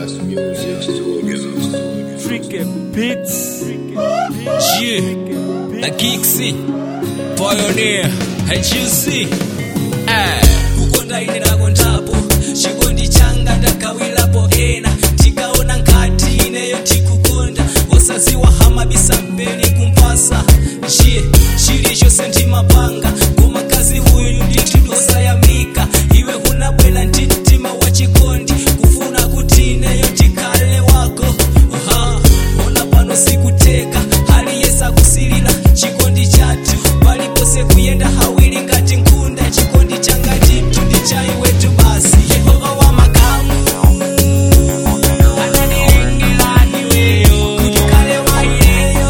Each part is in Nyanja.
Freaky Beats. Yeah, na Kixi, Pioneer, HUC. Eh, kukonda ine nakondapo chikondi changa ndakawilapo ena tikaona nkati ineyo tikukonda osaziwa hamabisa mpeni kumpasa je chilichonse ndimapanga koma kazi uyu nditidosayamika iwe hunabwela ndi mtima wa chikondi kufuna kuti ineyo tikhale wako Aha, ona pano sikuteka hali yesakusilila chikondi chathu palipose kuyenda hawili ngati nkhunda chikondi changa chithu ndi chaiwetu basi yehova wa makamu ananilengela iweyo kuti kale wa iyeyo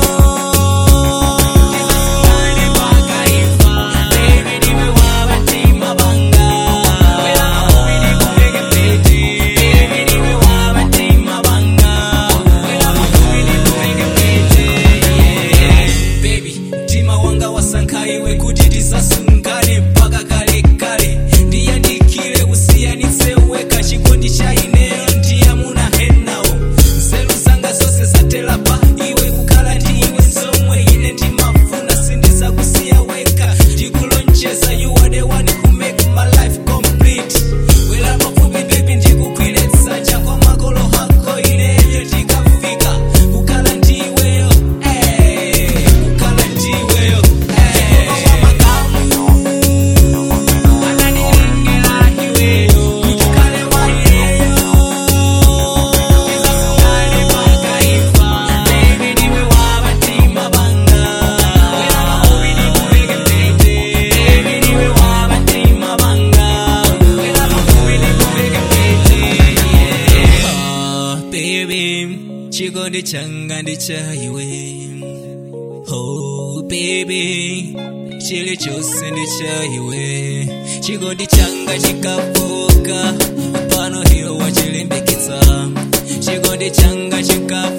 tisasungane pakaifa baby ndiwe wa batima banga wela makubi ndikuveke mpete baby ndiwe wa batima banga wela makubi ndikuveke mpete yeah. baby mtima wanga wasankha iwe kuti tisasungane mpaka kale kale ndiyandikile kusiyanitse weka chikondi cha ineyo ndiyamuna henawo nzeru zanga zonse zatelapa iwe kukhala ndi iwe zomwe ine ndimafuna sindizakusiya weka ndikulonjeza you are the one who make my life complete wela pafupi baby ndikugwire dzanja kwa makolo hako ineyo tikafika kukhala ndiweyo eh, kukhala ndiweyo eh. Yehova wa makamu ananilengela iweyo kuti kale wa iyeyo tisasungane pakaifa baby ndiwe wa batima banga wela makubi ndikuveke mpete baby ndiwe wa batima banga wela makubi ndikuveke mpete yeah. baby chikondi changa ndi cha iwe Oh baby chilichonse ndi cha iwe chikondi changa chikafoka pano hiyo wachilimbikitsa chikondi changa chikafoka